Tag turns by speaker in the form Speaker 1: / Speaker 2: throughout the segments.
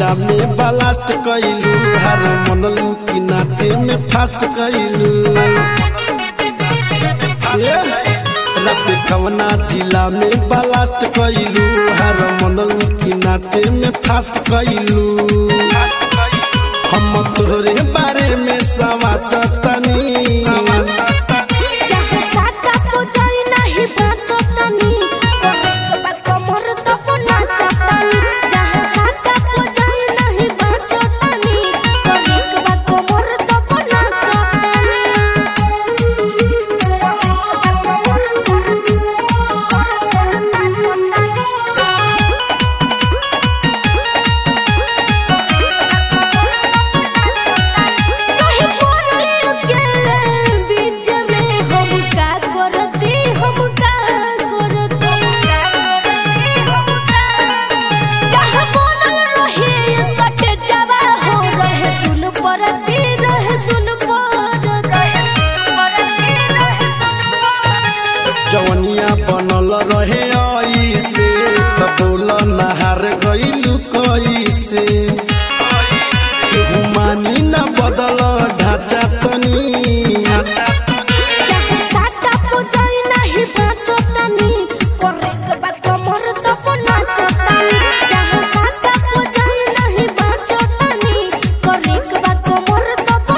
Speaker 1: जिला में ब्लास्ट कैलू हर मनलू की नाचे में फास्ट कैलू रात कवना जिला में ब्लास्ट कैलू हर मनलू की नाचे में फास्ट कैलू हम तोहरे बारे में सवाचतनी
Speaker 2: चाहे साटा पुजारी नाही बाचतानी करे बा कमर तब नाचतानी चाहे साटा पुजारी नाही बाचतानी करे बा कमर तब कहीं पड़ल अकेले बीच में हम का करती हम का करती चाहे बनल रहे सट जवा हो रहे सुन परती रहे सुन
Speaker 1: जवनिया बनल रहे ऐसे त बोल नहार गइलू कैसे केहू मानी न बदल ढांचा तनी
Speaker 2: चाहे साटा पुजारी नाही बाचतानी करे बा कमर तब नाचतानी चाहे साटा पुजारी नाही बाचतानी करे बा कमर तब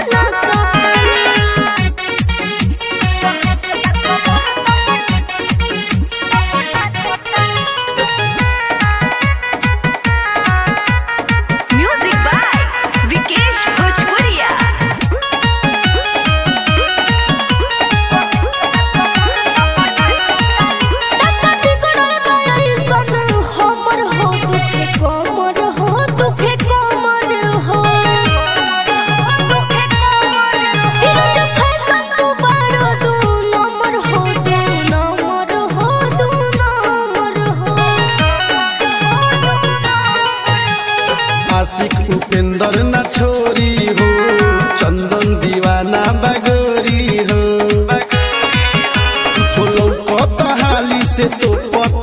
Speaker 2: नाचतानी
Speaker 3: Music by Vikesh Bhojpuria.
Speaker 2: दसटी गुणल by sun हमर हो दुखे कमर हो दुखे कमर हो फिरोज फैशन तू बारो दू नंबर हो दू नंबर हो दू नंबर हो
Speaker 1: आशिक उपेंद्र न छोरी हो चंदन दीवाना बगोरी हो छोलो पत हाली से तो पत